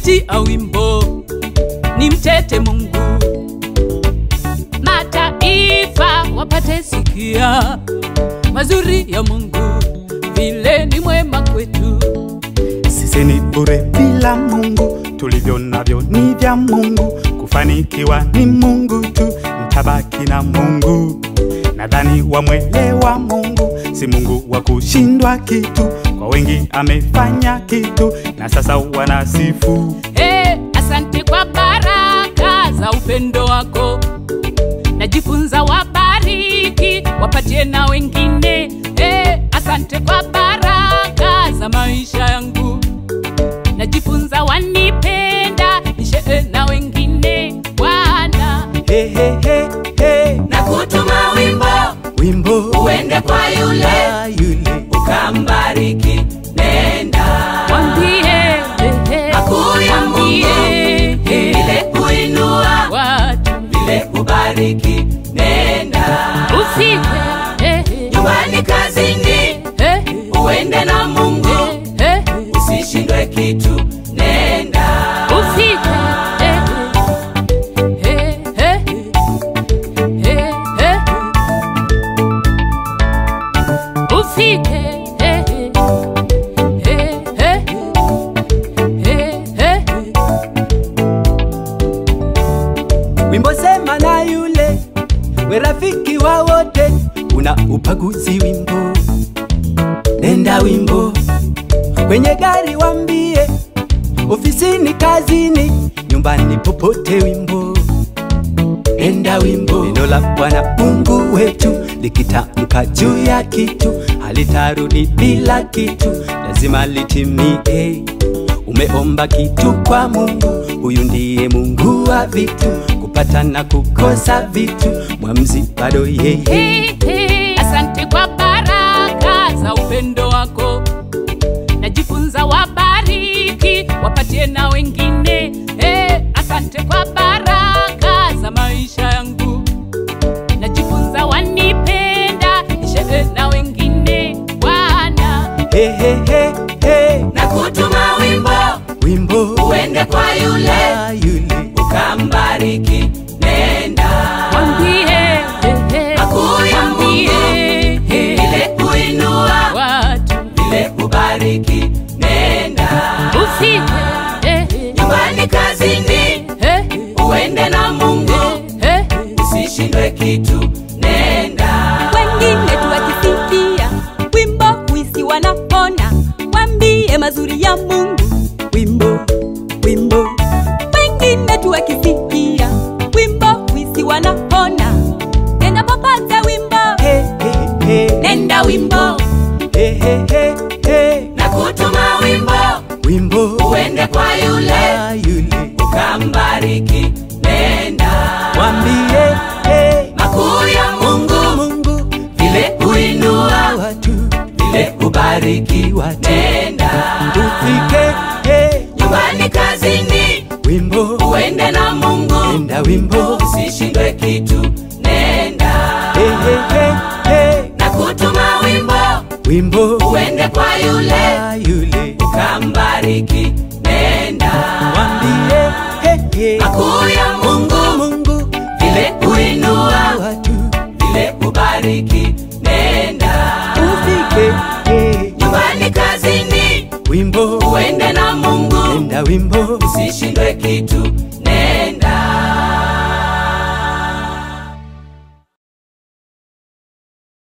kupitia wimbo ni mtete Mungu, mataifa wapate sikia mazuri ya Mungu, vile ni mwema kwetu. Sisi ni bure bila Mungu, tulivyo navyo ni vya Mungu. Kufanikiwa ni Mungu tu, mtabaki na Mungu. Nadhani wamwelewa Mungu, si Mungu wa kushindwa kitu. Kwa wengi amefanya kitu, na sasa wanasifu. Hey, asante kwa baraka za upendo wako, najifunza wabariki, wapatie na wengine. Hey, asante kwa baraka za maisha yangu, najifunza wanipenda, nishee na wengine. Bwana He, he, he, he. na kutuma wimbo Wimbo uende kwa yule wa yule ukambariki, nenda mwambie hey, hey, makuu ya Mungu mwambie, hey, vile kuinua watu vile kubariki, nenda ufike hey, hey, nyumbani, kazini, hey, hey, uende na Mungu, hey, hey. usishindwe kitu, nenda Ufike, eh, eh, eh, eh, eh. Ufike, eh, eh, eh, eh, eh. Wimbo sema na yule we rafiki wa wote, una upaguzi wimbo, nenda wimbo kwenye gari wambie, ofisini, kazini, nyumbani, popote wimbo, nenda wimbo. Neno la Bwana Mungu wetu likitamka juu ya kitu halitarudi bila kitu, lazima litimie. Umeomba kitu kwa Mungu, huyu ndiye Mungu wa vitu, kupata na kukosa vitu, mwamzi bado yeye. Hey, hey. Asante kwa baraka za upendo wako, najifunza wabariki, wapatie na wengine. Hey, asante kwa baraka za maisha yangu, najifunza wanipenda, nishee na wengine. Bwana He, he, he, he. na kutuma wimbo Wimbo uende kwa yule wa yule ukambariki, nenda mwambie, hey, hey. makuu ya Mwambie, Mungu hey, vile kuinua watu vile kubariki, nenda ufike, hey, hey, nyumbani, kazini, hey, uende na Mungu, hey, hey. usishindwe kitu, nenda wengine tuwakisifia wimbo huisi wanapona wambie mazuri ya mungu wimbo wimbo wengine tuwakisifia wimbo huisi wanapona nenda popote wimbo He, he, he. nenda wimbo He, he, he, he. na kutuma wimbo Wimbo uende kwa yule wa yule ukambariki, nenda mwambie he, makuu ya Mungu Mungu vile kuinua watu vile kubariki, watu nenda ufike he, nyumbani, kazini, wimbo uende na Mungu, enda wimbo usishindwe kitu, nenda he, he, he, he. na kutuma wimbo wimbo uende kwa yule wa yule ukambariki, nenda mwambie he, he. makuu ya Mungu Mungu vile kuinua watu vile kubariki, nenda ufike he, nyumbani, kazini, wimbo uende na Mungu, enda wimbo usishindwe kitu,